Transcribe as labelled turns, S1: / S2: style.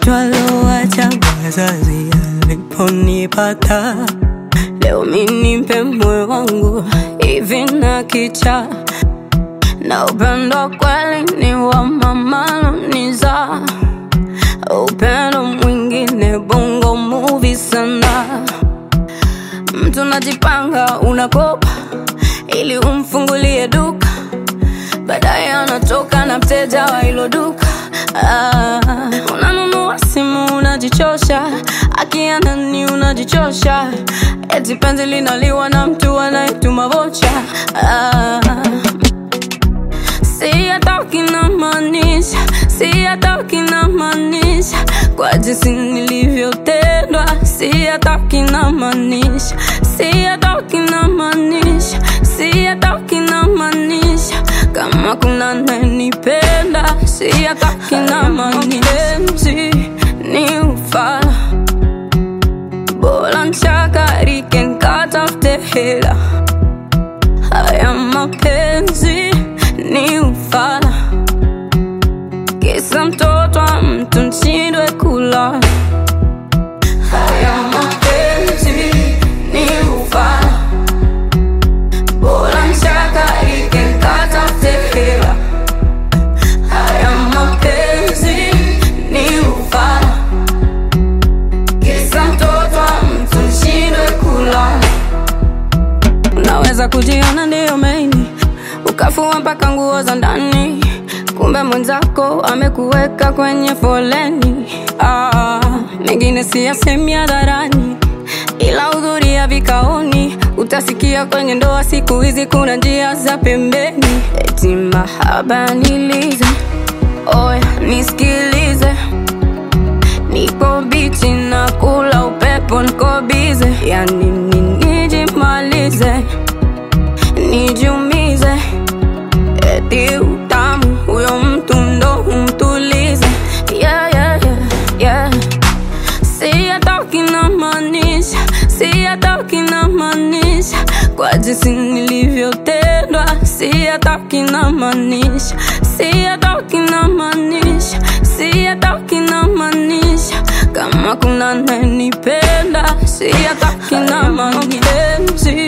S1: twalowacha wazazi aliponipata leo minimpe moyo wangu hivi na kicha na upendo kweli ni wa mamalo niza upendo mwingine bongo movie sana mtu najipanga unakopa ili umfungulie duka baadaye anatoka na mteja wa hilo duka ah, unanunua simu unajichosha akianani unajichosha eti penzi linaliwa na mtu anayetuma vocha ah, si hatoki na maanisha si hatoki na maanisha kwa jinsi nilivyotendwa si hatoki na maanisha si hatoki na maanisha si hatoki na maanisha kama kuna nanipenda si hatoki na maanisha ni ufala bora nchakarike nkatafute hela haya mapenzi ni ufala kisa mtoto wa mtu nshindwe kula haya mapenzi ni ufala bora nchakarike nkatafute hela haya mapenzi ni ufala kisa mtoto wa mtu nshindwe kula unaweza kujiona ndiyo maini ukafua mpaka nguo za ndani kumbe mwenzako amekuweka kwenye foleni ah, mengine siyasemi hadharani ila hudhuria vikaoni utasikia kwenye ndoa siku hizi kuna njia za pembeni eti mahaba nilize oya nisikilize niko bichi na kula upepo niko bize yani nijimalize nijumize eti utamu huyo mtu ndo umtulize yeah, yeah, yeah, yeah. si hatoki na maanisha si hatoki na maanisha kwa jinsi nilivyotendwa si hatoki na maanisha si hatoki na maanisha si hatoki na maanisha kama kuna nanipenda si hatoki na maanisha